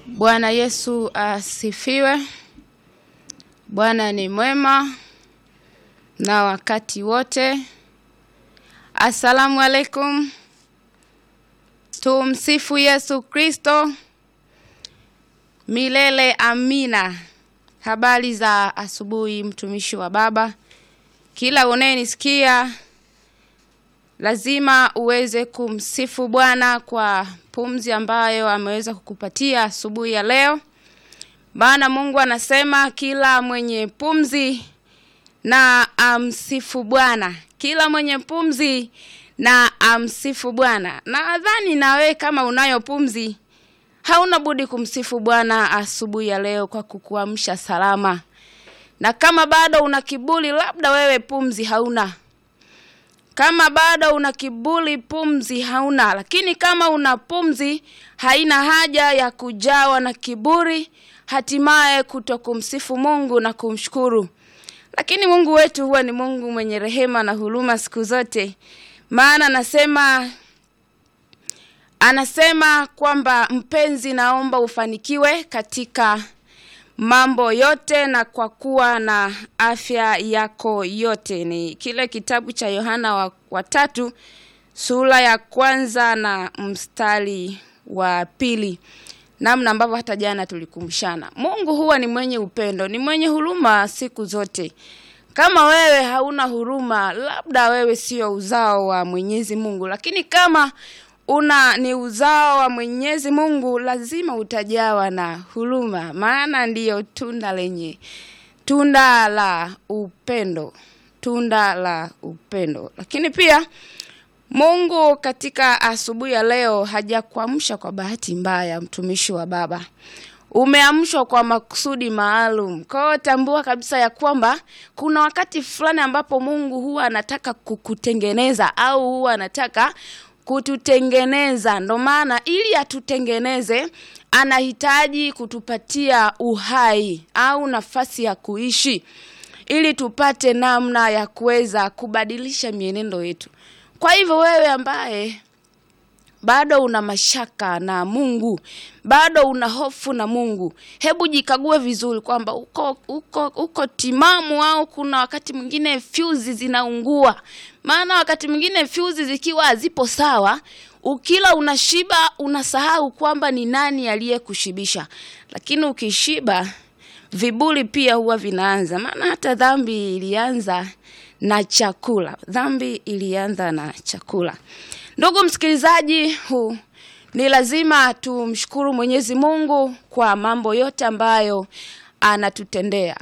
Bwana Yesu asifiwe. Bwana ni mwema na wakati wote. Asalamu alaikum. Tumsifu Yesu Kristo milele. Amina. Habari za asubuhi, mtumishi wa Baba. Kila unayenisikia lazima uweze kumsifu Bwana kwa pumzi ambayo ameweza kukupatia asubuhi ya leo, maana Mungu anasema kila mwenye pumzi na amsifu Bwana, kila mwenye pumzi na amsifu Bwana. Nadhani na wewe kama unayo pumzi, hauna budi kumsifu Bwana asubuhi ya leo kwa kukuamsha salama, na kama bado una kiburi, labda wewe pumzi hauna kama bado una kiburi, pumzi hauna. Lakini kama una pumzi, haina haja ya kujawa na kiburi, hatimaye kuto kumsifu Mungu na kumshukuru. Lakini Mungu wetu huwa ni Mungu mwenye rehema na huruma siku zote, maana anasema anasema kwamba mpenzi, naomba ufanikiwe katika mambo yote na kwa kuwa na afya yako yote. Ni kile kitabu cha Yohana wa, wa tatu sura ya kwanza na mstari wa pili, namna ambavyo hata jana tulikumshana. Mungu huwa ni mwenye upendo, ni mwenye huruma siku zote. Kama wewe hauna huruma, labda wewe sio uzao wa Mwenyezi Mungu, lakini kama una ni uzao wa Mwenyezi Mungu, lazima utajawa na huruma, maana ndiyo tunda lenye tunda la upendo, tunda la upendo. Lakini pia Mungu katika asubuhi ya leo hajakuamsha kwa bahati mbaya, mtumishi wa Baba, umeamshwa kwa makusudi maalum. Kwa hiyo tambua kabisa ya kwamba kuna wakati fulani ambapo Mungu huwa anataka kukutengeneza au huwa anataka kututengeneza. Ndo maana ili atutengeneze anahitaji kutupatia uhai au nafasi ya kuishi, ili tupate namna ya kuweza kubadilisha mienendo yetu. Kwa hivyo wewe ambaye bado una mashaka na Mungu, bado una hofu na Mungu, hebu jikague vizuri kwamba uko, uko, uko timamu au kuna wakati mwingine fyuzi zinaungua. Maana wakati mwingine fyuzi zikiwa hazipo sawa, ukila unashiba, unasahau kwamba ni nani aliyekushibisha. Lakini ukishiba, viburi pia huwa vinaanza. Maana hata dhambi ilianza na chakula, dhambi ilianza na chakula. Ndugu msikilizaji, huu ni lazima tumshukuru Mwenyezi Mungu kwa mambo yote ambayo anatutendea.